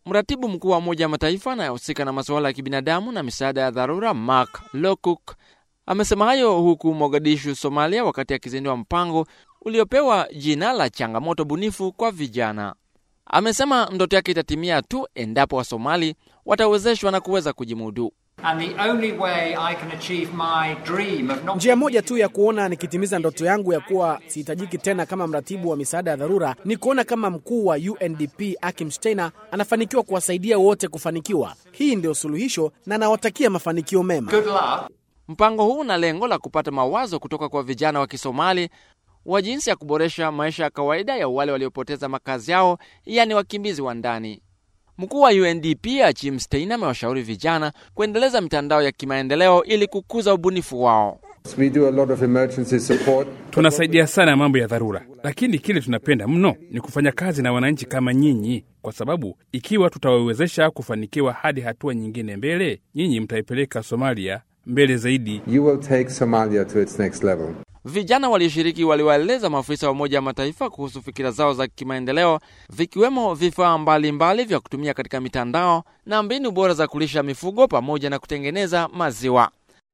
Mratibu mkuu wa Umoja wa Mataifa anayehusika na masuala ya kibinadamu na misaada ya dharura Mark Lowcock amesema hayo huku Mogadishu, Somalia, wakati akizindua mpango uliopewa jina la changamoto bunifu kwa vijana. Amesema ndoto yake itatimia tu endapo Wasomali watawezeshwa na kuweza kujimudu. Njia moja tu ya kuona nikitimiza ndoto yangu ya kuwa sihitajiki tena kama mratibu wa misaada ya dharura ni kuona kama mkuu wa UNDP Akim Steiner anafanikiwa kuwasaidia wote kufanikiwa. Hii ndio suluhisho na nawatakia mafanikio mema. Mpango huu una lengo la kupata mawazo kutoka kwa vijana wa Kisomali wa jinsi ya kuboresha maisha ya kawaida ya wale waliopoteza makazi yao, yaani wakimbizi wa ndani. Mkuu wa UNDP Achim Stein amewashauri vijana kuendeleza mitandao ya kimaendeleo ili kukuza ubunifu wao. We do a lot of emergency support. Tunasaidia sana mambo ya dharura, lakini kile tunapenda mno ni kufanya kazi na wananchi kama nyinyi, kwa sababu ikiwa tutawawezesha kufanikiwa hadi hatua nyingine mbele, nyinyi mtaipeleka Somalia mbele zaidi. You will take Somalia to its next level. Vijana walioshiriki waliwaeleza maafisa wa Umoja wa Mataifa kuhusu fikira zao za kimaendeleo, vikiwemo vifaa mbalimbali vya kutumia katika mitandao na mbinu bora za kulisha mifugo pamoja na kutengeneza maziwa.